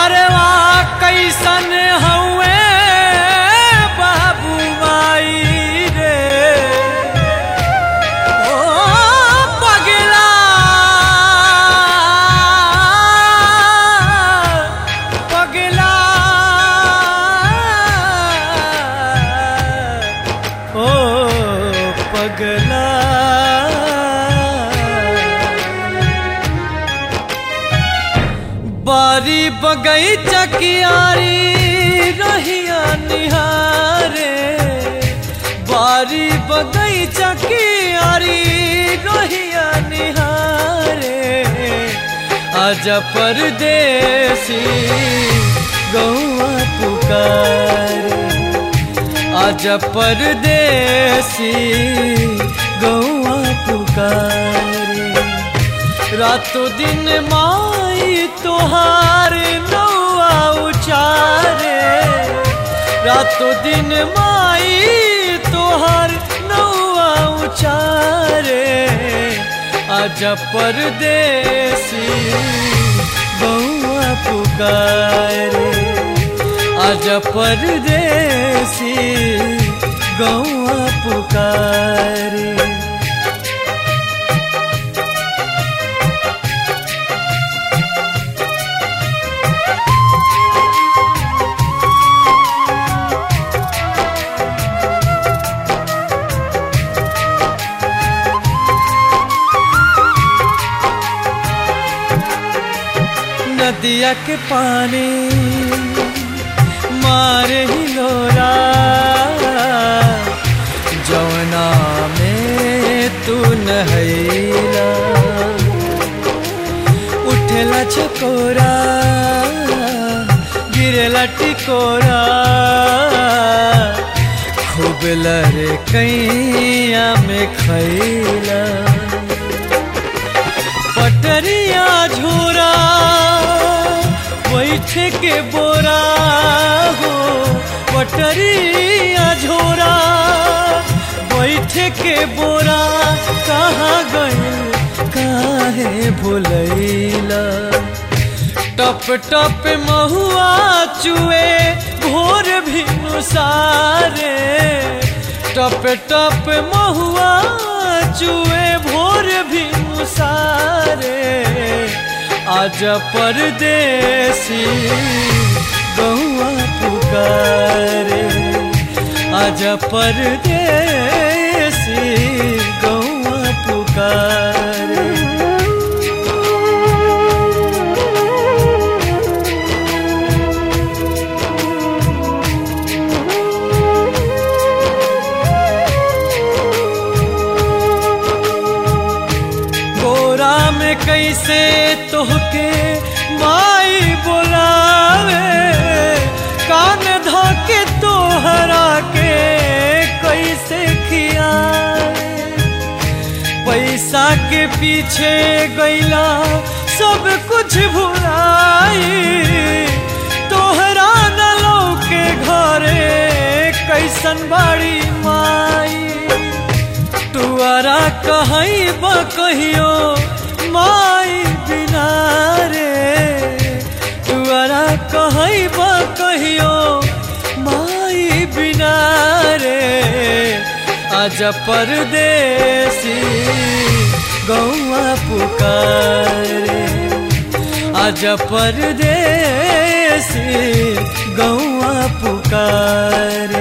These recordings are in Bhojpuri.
घरवा कैसन हउए बाबू माई रे ओ पगला पगला ओ पगला बारी बगैचा कियारी रहिया निहारे बारी बगैचा कियारी रहिया निहारे आजा परदेसी गौआ पुकारे आजा परदेसी गौआ पुकारे रातों दिन माई तोहार नौआ उचारे रातों दिन माई तोहार नौआ उचारे आजा परदेसी बउआ पुकारे आजा परदेसी गौआ पुकारे नदिया के पानी मारे हिलोरा जौना में तू नहैला उठेला चकोरा गिरेला टिकोरा खूब लरे कैया में खैला पटरिया झोरा बैठे के बोरा हो पटरिया झोरा बैठे के बोरा कहाँ गइल काहे भुलैला टप टप महुआ चुए भोर भी सारे टप टप महुआ चुए भोर भी सारे आज परदेसी गौआ पुकारे आज परदेसी गौआ पुकारे गोरा में कैसे तोहके माई बोलावे कान धोके तोहरा के कैसे खियावे पैसा के पीछे गैला सब कुछ भुलाई तोहरा न लौके घरे कैसन बाड़ी माई तुअरा कहई कहियो माई बिना रे तुअरा कहई कहियो माई बिना रे आज परदेसी गौआ पुकारे आज परदेसी गौआ पुकारे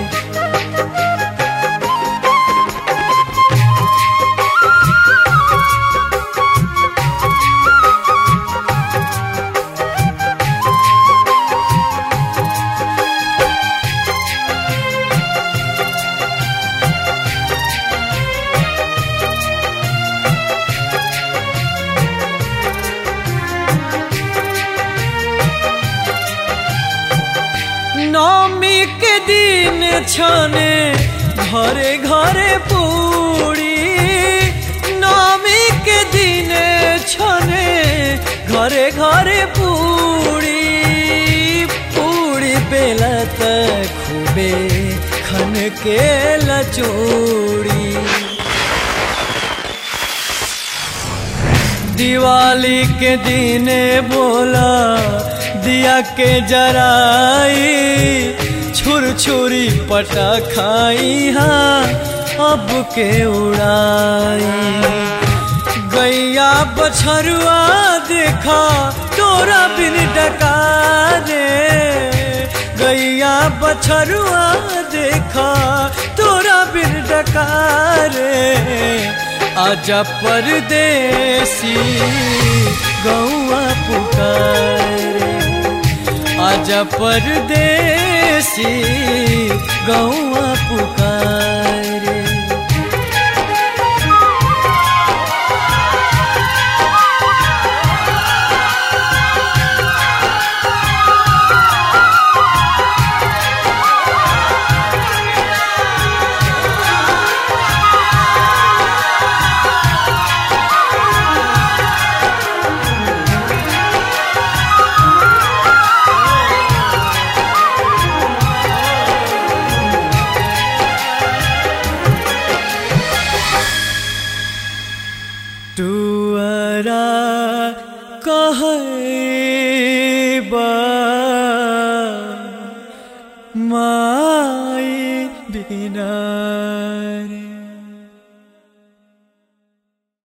नौमी के दिन छने घरे घरे पूरी नौमी के दिन छने घरे घरे पूरी पूरी बेला तक खूबे खन के लचोड़ी दिवाली के दिन बोला दिया के जराई छुर छुरी पटा खाई हाँ अब के उड़ाई गैया बछरुआ देखा तोरा बिन डका रे गैया बछरुआ देखा तोरा बिन डका रे आजा परदेसी गौआ पुकारे आजा परदेसी गौआ पुकारे तुअरा कहबा माई बिना